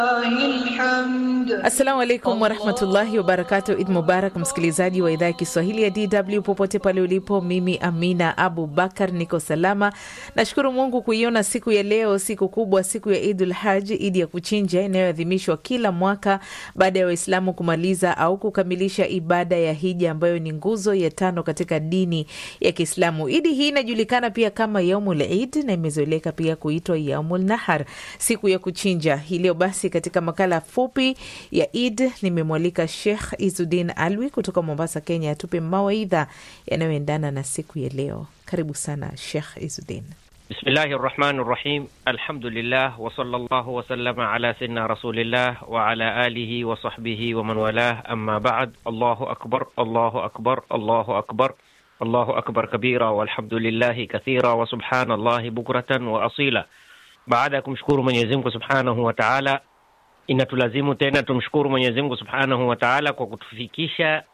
Assalamu alaikum warahmatullahi wabarakatu. Id mubarak, msikilizaji wa idhaa ya Kiswahili ya DW popote pale ulipo. Mimi Amina Abu Bakar niko salama, nashukuru Mungu kuiona siku ya leo, siku kubwa, siku ya Idul Haji, idi ya kuchinja inayoadhimishwa kila mwaka baada ya Waislamu kumaliza au kukamilisha ibada ya hija ambayo ni nguzo ya tano katika dini ya Kiislamu. Idi hii inajulikana pia kama yaumul Id na imezoeleka pia kuitwa yaumul Nahar, siku ya kuchinja. Hii leo basi katika makala fupi ya Id nimemwalika Sheikh Izudin Alwi kutoka Mombasa, Kenya, atupe mawaidha yanayoendana na siku ya leo. Karibu sana Sheikh Izudin. Bismillahi rahmani rahim. Alhamdulillah wa sallallahu wa sallama ala sayyidina rasulillah wa ala alihi wa sahbihi wa man walah, amma ba'd. Allahu akbar, Allahu akbar, Allahu akbar, Allahu akbar kabira walhamdulillahi kathira wa subhanallahi bukratan wa asila. Baada ya kumshukuru Mwenyezi Mungu subhanahu wa ta'ala inatulazimu tena tumshukuru Mwenyezi Mungu Subhanahu wa Ta'ala kwa kutufikisha